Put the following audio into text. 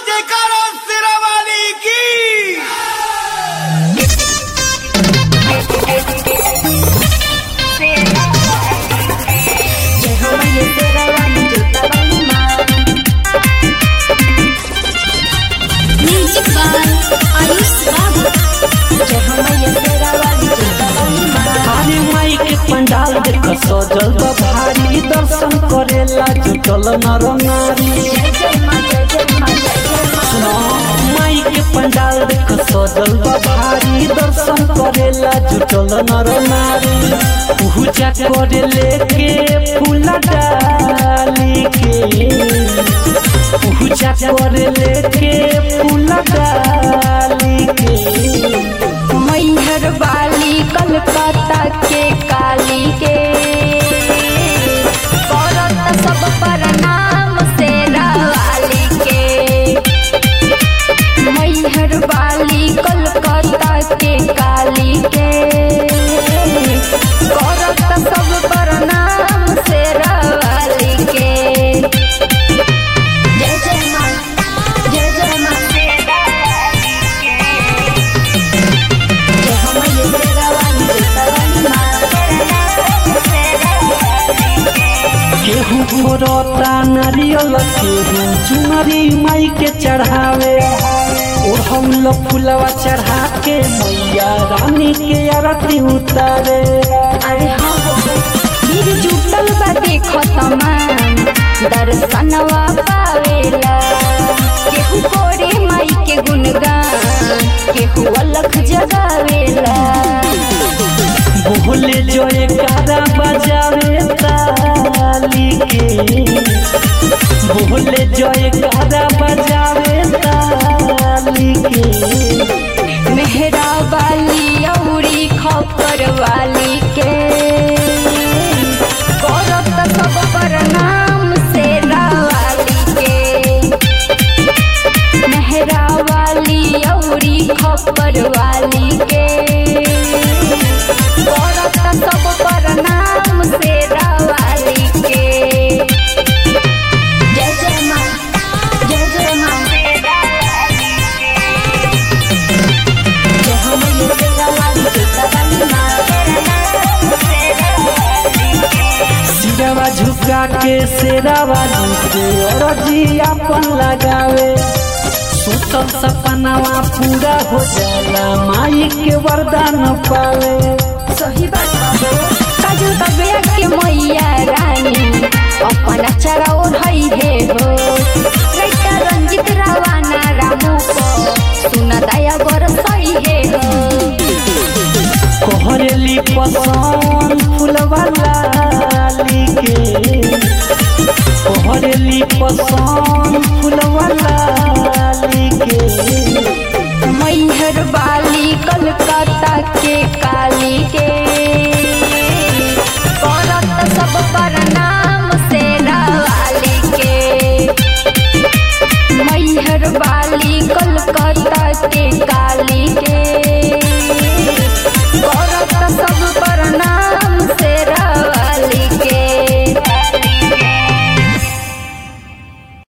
जयकारा सिरावाली की जय हो मैया तेरा वाली जोता वाली माँ म्यूजिक बाय आयुष बाबू जय हो मैया तेरा वाली जोता वाली माँ अरे माई के पंडाल देख सजल बा भारी दर्शन करेला जुटल नर नारी जय जय माँ जय जय माँ जय जय माँ सुनो माई के पंडाल देख सजल बा भारी दर्शन करेला जुटल नर नारी पूजा करे लेके फूल डाली के पूजा करे लेके फूल डाली के मैहर वाली कलकत्ता के काली के करत सब प्रणाम से वाली के मैहर वाली कलकत्ता के काली के करत सब प्रणाम से वाली के जय जय माँ जय जय माँ जय हो मैया तेरा वाली जोता वाली माँ केहू फोरता नारियल केहू चुनरी माई के चढ़ावे ओढ़ौल फुलवा चढ़ा के मैया रानी के आरती उतारे अरे हाँ हो फिर जुटल बा देखो तमाम दर्शनवा पावेला केहू कोरे माई के गुणगान केहू अलख जगावेला बोले जो कारा बजावे ताली के बोले जो कारा बजावे ताली के मेहरा वाली औरी खपर वाली के करत सब प्रणाम से वाली के मेहरा वाली औरी खपर वाली के करत सब प्रणाम से वाली के जय जय माँ जय जय माँ जय हो मैया तेरा वाली जोता वाली माँ सिरवा झुका के सेरावा झुके और जी अपन लगावे सुतल सपनावा पूरा हो जाला माई के वरदान पावे सही बात हो काजू तबिया के मैया रानी अपन अचरा ओढ़ई हे हो लइका रंजित रावाना रामू को सुन दया बरसई हे हो कोहरेली पसंद फुलवा लाली के कोहरेली पसंद फुलवा लाली के मैहर वाली कलकत्ता के काली के करत सब प्रणाम से वाली के मैहर वाली कलकत्ता के काली